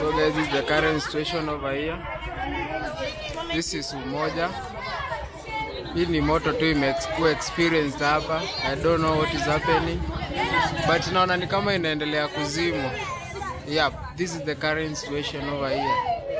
So guys, this is the current situation over here. This is Umoja. Hii ni moto tu imekuwa experienced hapa. I don't know what is happening. But naona ni kama inaendelea kuzimwa. Yep, this is the current situation over here.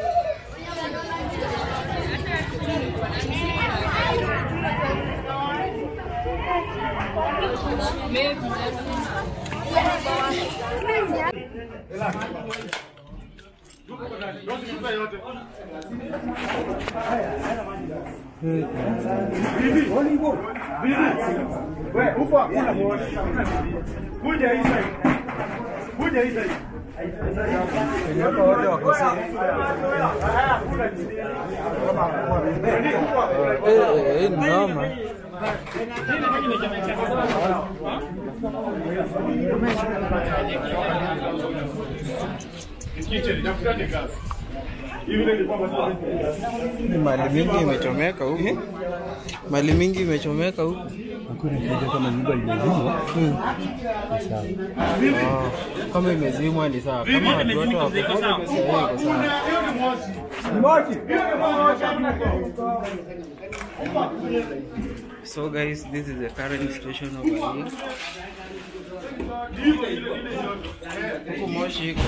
Eh, eh, ni noma. Mali mingi imechomeka huku. Mali mingi imechomeka huku. kama nyumba imezimwa Hmm. ni sawa. Oh, kama imezimwa ni sawa. Kama watu wote wako iko sawa. So guys, this is the current situation over here. Huku moshi iko.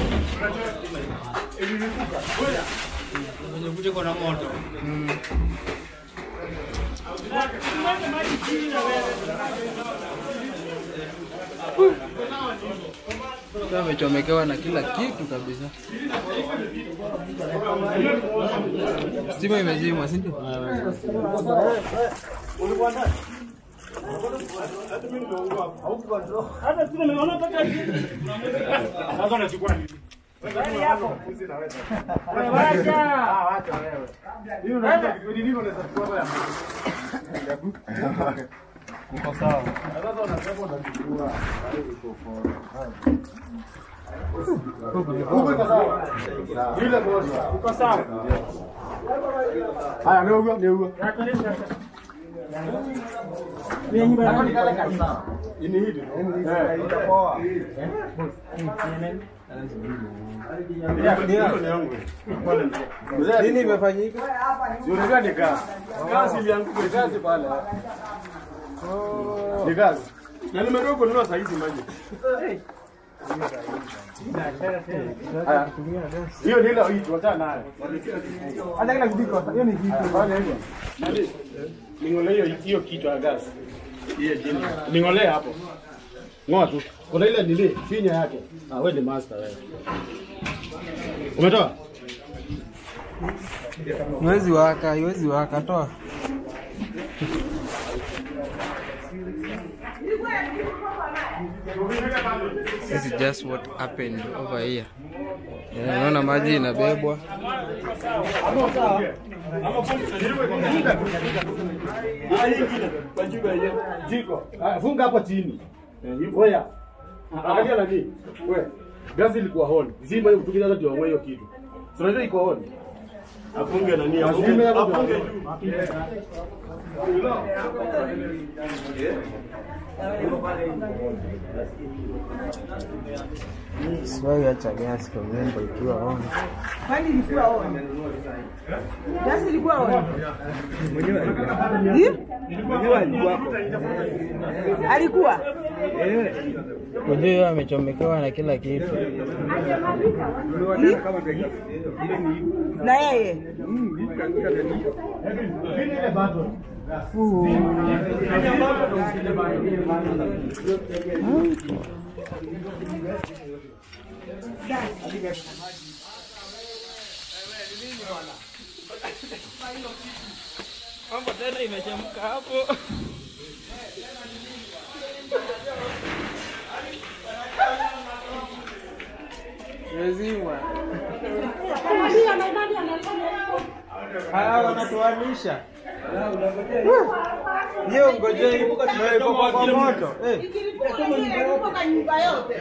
Mm. Sasa amechomekewa na kila kitu kabisa. Stima imezimwa, si ndio? Haya, ni huyo, ni huyo. Ini hili. Eh. Nini imefanyika? Si unajua ni gas. Gas ilianguka, ni gas pale. Ni gas. Na nimetoka kununua saa hizi maji. Haya. Hiyo ni ile hii tuachana nayo. Hata kila kijiko, hiyo ni kitu. Fanya hivyo. Nani? Ning'ole hiyo hiyo kitu ya gas. Hiyo chini. Ning'ole hapo. Ngoa tu. Kuna ile nili finya yake. Ah, wewe ni master wewe. Umetoa? Iwezi waka, iwezi waka, toa. This is just what happened over here. Eh, Unaona maji inabebwa. Jiko. Ah, Funga hapo chini. Oya. Angalia nani? Wewe. Gasi ilikuwa hon. Zima hiyo kutukiza hata tuongwe hiyo kitu. Tunajua iko hon. Afunge nani? Afunge afunge. Siwai acha gasi kwa vyombo ikiwa on. Kwani ilikuwa on? Gasi ilikuwa on? Hi? Alikuwa? Unajua yeye amechomekewa na kila kitu. Hi? Na yeye? Mambo tena imechemka hapo. Imezimwa. Hawa wanatuamisha. Hiyo ngojeni na iko kwa kwa moto. Eh. Ikilipuka nyumba yote.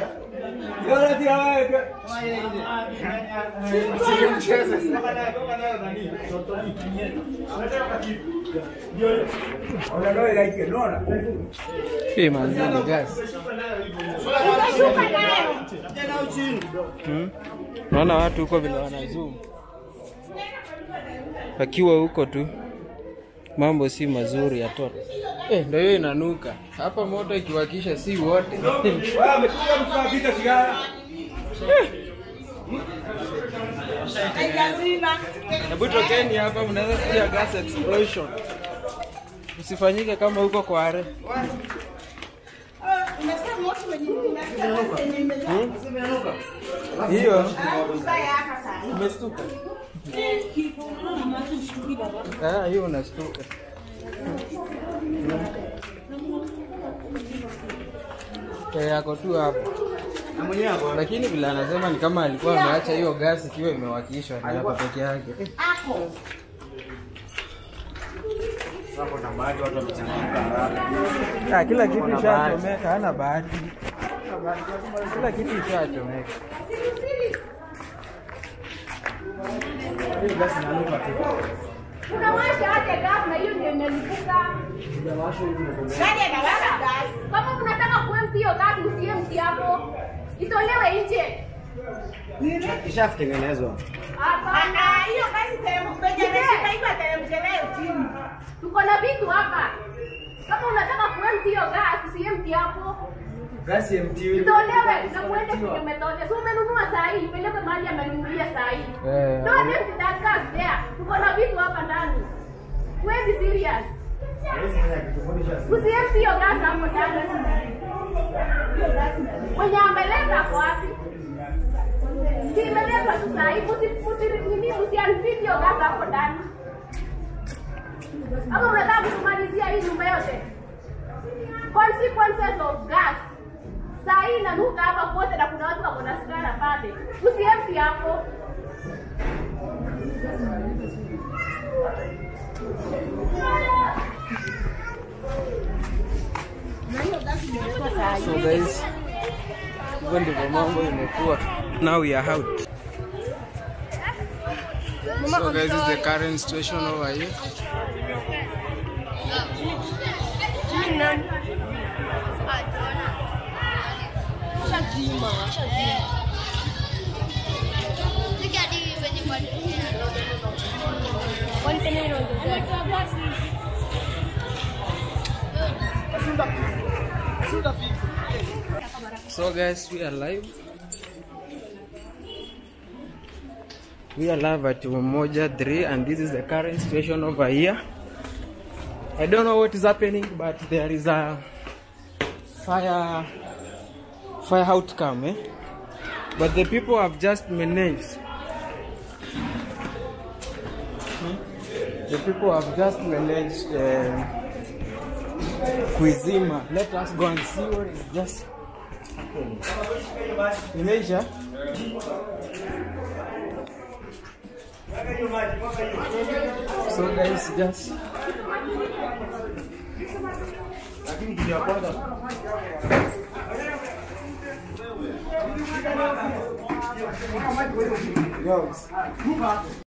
Hii manzini gas. Utashuka nayo. Hmm? Naona watu huko vile wana zoom. Wakiwa huko tu. Mambo si mazuri ya toto. Eh, ndio hiyo inanuka. Hapa moto ikiwakisha si wote. Haijazima. Hebu tokeni hapa mnaweza sikia gas explosion. Usifanyike kama huko kwa are. Umesikia moto wenye wenye imenyauka. Hiyo Mbaya hapa sana. umestuka. Ah, hiyo unastuka. Eh, yako tu hapo. Lakini vile anasema ni kama alikuwa ameacha hiyo gasi ikiwa imewakishwa na hapo peke yake. Eh, Ako. Ah, kila kitu ishachomeka, hana bahati. Kila kitu ishachomeka. Unawasha aje gas na hiyo ndio imelipuka. Nani anawaka gas? Kama unataka kuempty hiyo gas usiempty hapo. Itolewe nje. Ishatengenezwa. Hapana. Ah, hiyo basi teremka kwenye nashika hivyo ateremke nayo chini. Tuko na vitu hapa. Kama unataka kuempty hiyo gas usiempty hapo. Gasi MTV. Itolewe na muende kwenye methode. So umenunua saa hii, peleke mahali amenunulia saa hii. Eh, Don't empty that gas there. Tuko na vitu hapa ndani. Wewe serious. Usiempty hiyo gas hapo ndani. Mwenye ameleta kwa wapi? Si imeleta tu saa hii, usi- usi- nini, usiunfit hiyo gas hapo ndani. Ama unataka kutumalizia hii nyumba yote? Consequences of gas. Saa hii inanuka hapa kote na kuna watu wako na sigara pale. Usiempty hapo. So guys, hivyo ndivyo mambo imekuwa. Now we are out. So guys, this is the current situation over here. So guys, we are live. We are live at Umoja 3 and this is the current situation over here. I don't know what is happening but there is a fire fire outcome eh? But the people have just managed Hmm? The people have just managed uh, kuizima. Let us go and see what is just happening. Imeisha? So guys, just